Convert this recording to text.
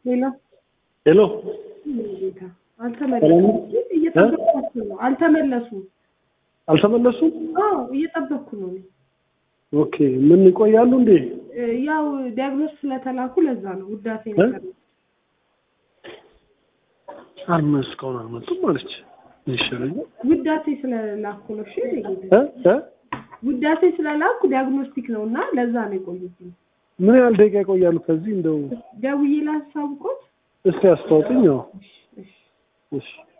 ሌላ ሄሎ ጌታ አልተመለሱም። እየጠበቅኳቸው ነው። አልተመለሱም። አልተመለሱም? አዎ እየጠበቅኩ ነው እኔ። ኦኬ ምን ይቆያሉ እንዴ? እ፣ ያው ዲያግኖስ ስለተላኩ ለዛ ነው ውዳሴ እ? ነገር ነው። አልመ እስካሁን አልመጡም አለች። ይሻለኛል ውዳሴ ስለላኩ ነው። እሺ እኔ ጌታ እ እ ውዳሴ ስለላኩ ዲያግኖስቲክ ነው እና ለዛ ነው የቆዩት። ምን ያህል ደቂቃ ይቆያሉ? ከዚህ እንደው ደውዬ ላሳውቆት። እስቲ አስታውቅኝ። ያው እሺ እሺ እሺ